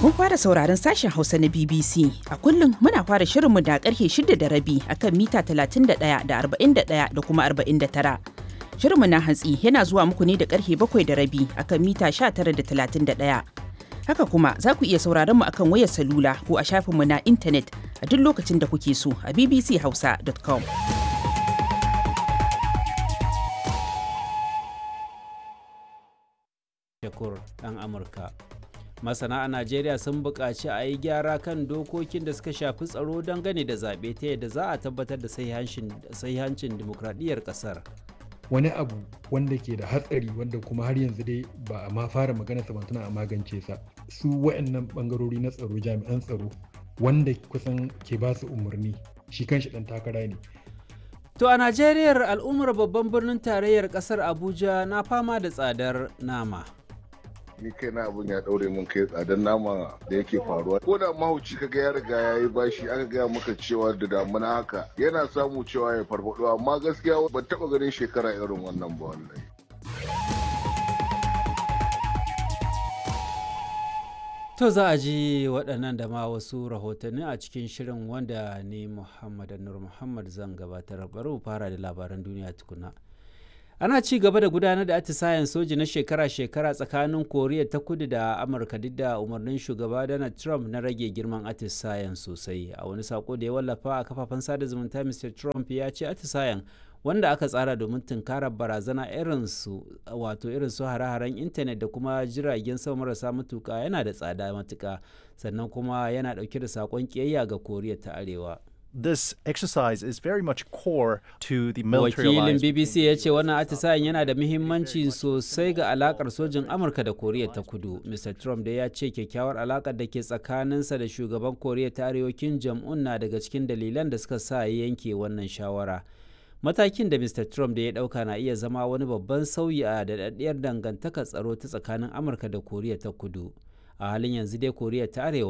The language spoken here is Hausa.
Kun fara sauraron sashen Hausa na BBC. A kullum muna fara shirinmu da karfe shida da rabi akan mita 31 da 41 da kuma 49. Shirinmu na hantsi yana zuwa muku ne da karfe bakwai da rabi akan mita 19 da 31. Haka kuma za ku iya sauraron mu akan wayar salula ko a shafinmu na intanet a duk lokacin da kuke so a bbchausa.com. Shakur ɗan Amurka. Masana a Najeriya sun buƙaci a yi gyara kan dokokin da suka shafi tsaro dangane da zaɓe ta yadda za a tabbatar da sahihancin dimokuraɗiyyar ƙasar. wani abu wanda ke da hatsari wanda kuma har yanzu dai ba a ma fara magana sa tana a magance sa su wayannan bangarori na tsaro jami'an tsaro wanda kusan ke ba su umarni shi kanshi dan takara ne To a Najeriya al'ummar babban birnin tarayyar ƙasar Abuja na fama da tsadar nama. ni kai na abun ya daure mun kai tsadar nama da yake faruwa ko da mahauci kaga ya riga ya yi bashi aka gaya maka cewa da damuna haka yana samu cewa ya farfado amma gaskiya ban taba ganin shekara irin wannan ba wallahi To za a ji waɗannan da ma wasu rahotanni a cikin shirin wanda ni Muhammad Nur Muhammad zan gabatar bari mu fara da labaran duniya tukuna. ana ci gaba da gudanar da atisayen soji na shekara-shekara tsakanin koriya ta kudu da amurka duk da umarnin shugaba donald trump na rage girman atisayen sosai a wani sako da ya wallafa a kafafen sada zumunta mr trump ya ce atisayen wanda aka tsara domin tunkarar barazana irinsu wato irin su hare-haren intanet da kuma jiragen sama marasa matuka yana da tsada matuka sannan kuma yana dauke da sakon kiyayya ga koriya ta arewa this exercise is very much core to the military wakilin alliance. bbc ya ce wannan atisayen yana da muhimmanci sosai ga alakar sojin amurka da koriya ta kudu mr trump da ya ce kyakkyawar alakar da ke tsakaninsa da shugaban koriya ta arewa kim jong-un na daga cikin dalilan da suka sa ya yanke wannan shawara matakin da mr trump da ya dauka na iya zama wani babban sauyi a daɗaɗɗiyar dangantakar tsaro ta tsakanin amurka da koriya ta kudu a halin yanzu dai koriya ta arewa